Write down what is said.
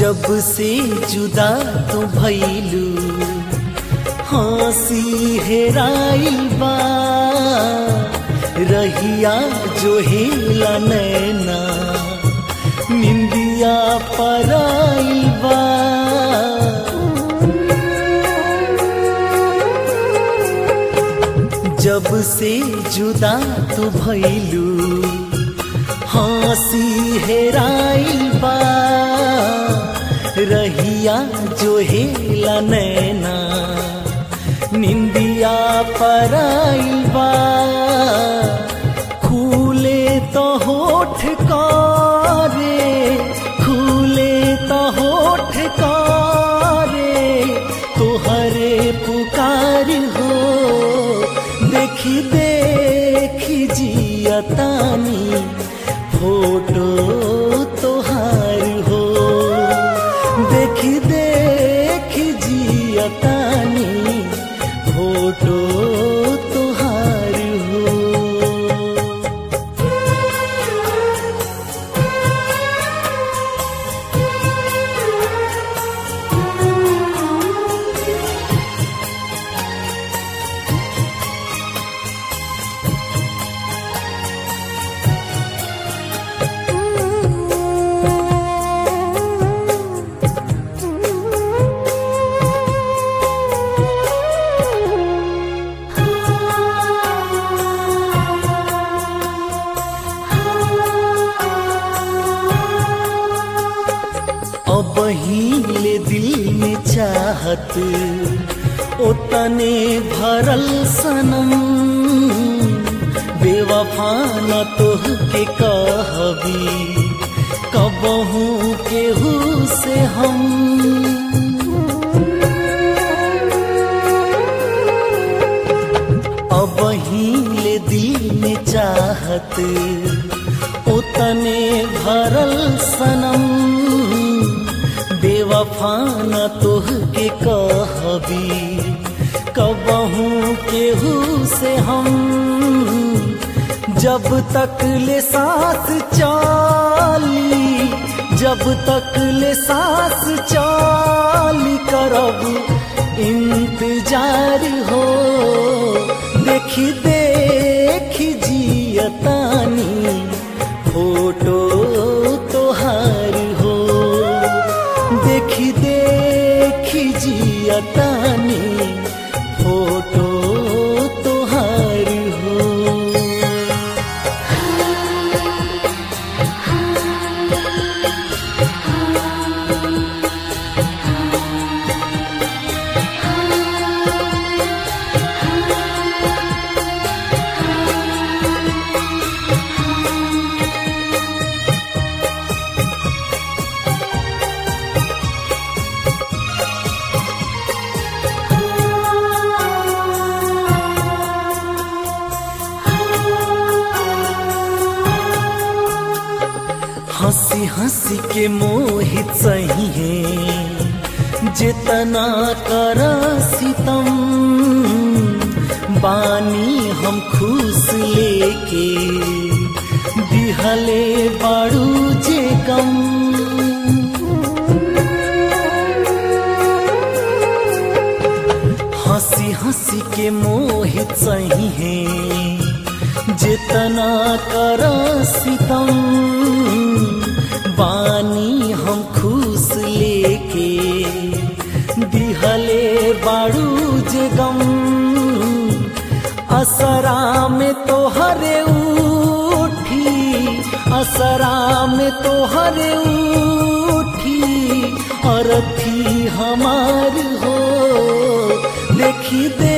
जब से जुदा तू भैलू हंसी हेराइल बा रहिया जो हेला नैना निंदिया पराइल बा जब से जुदा तू भैलू हंसी हेराइल बा रहिया जो हेला नैना निंदिया पराइल बा खूले तो होठ कारे खूले तो होठ कारे तोहरे पुकार हो देखी देखी जियतानी फोटो तोहार हो देखी देखी जियतानी फोटो तोहार हो अब हिले दिल में चाहत ओतने भरल सनम बेवफा न तोह के कहबी कबहू केहू से हम अब हिले दिल में चाहत उतने भरल सनम बेवफा न तोह के कहबी कबहू केहू से हम जब तक ले सांस चाली जब तक ले सांस चाली करब इंतजार हो देखी देखी जियतानी फोटो तोहार हो देखी देखी जियतानी फोटो तोहार हो हंसी हंसी के मोहित सही है जितना कर सितम बानी हम खुश लेके दिहले बाड़ू जे गम हंसी हंसी के मोहित सही है जितना कर सितम बानी हम खुश लेके दिहले बाड़ू जे गम असरा में तो हरे उठी असरा में तो हरे उठी और थी हमार हो देखी दे